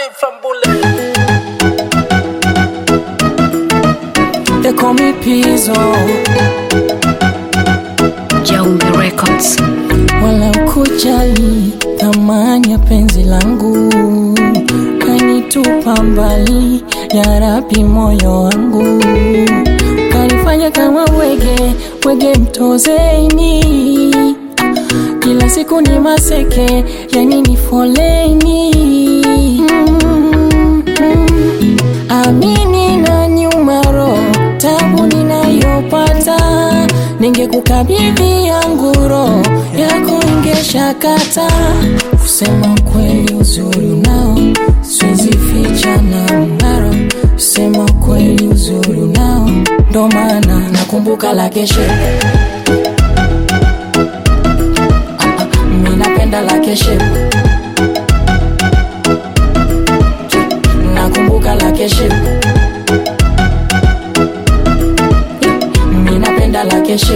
from Bullet. They call me Pizzo, Jaumbi Records. wala ukujali thamani ya penzi langu, kanitupa mbali ya rabi moyo wangu, kanifanya kama wege wege mtozeni, kila siku ni maseke, yani ni foleni mm, mm. Amini na nyuma roho tabu ninayopata, ningekukabidhi yangu roho yako ingeshakata. Kusema kweli uzuri unao, siwezi ficha na mng'aro. Kusema kweli uzuri unao, ndo maana nakumbuka la keshe Ah, ah, mi napenda la keshe nakumbuka la keshe mi napenda la keshe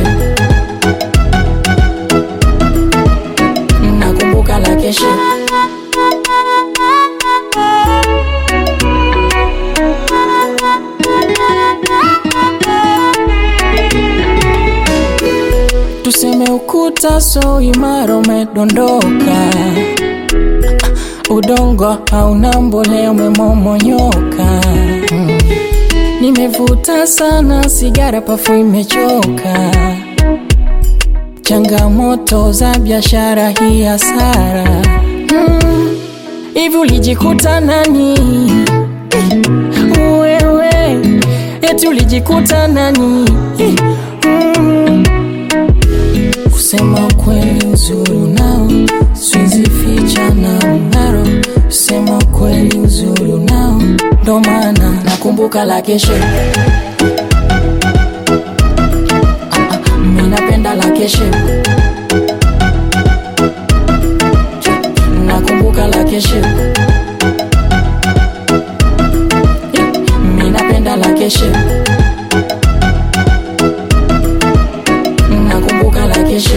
nakumbuka la keshe tuseme ukuta so imara umedondoka udongo hauna mbolea umemomonyoka mm. nimevuta sana sigara pafu imechoka changamoto za biashara hii hasara Mm. hivi ulijikuta nani wewe eti ulijikuta nani Mm. kusema kweli uzuri unao siwezi ficha na mng'aro kusema kweli uzuri unao ndo maana nakumbuka la keshe Ah, ah, mi napenda la keshe nakumbuka la keshe mi napenda la keshe nakumbuka la keshe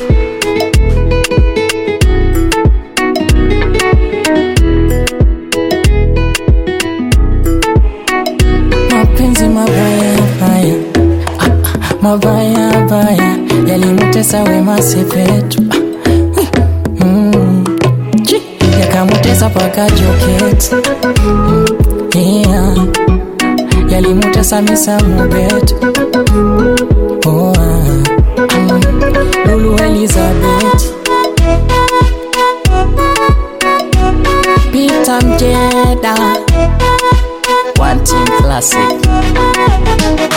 mapenzi mabaya baya ah, ah, mabaya baya yalimutesa Wema Sepetu ah, mm, chi, yakamutesa paka Joketi mm, yeah, yalimutesa Misa Mobetu oh, ah, mm, Lulu Elizabeth Peter Mjeda One Team Classic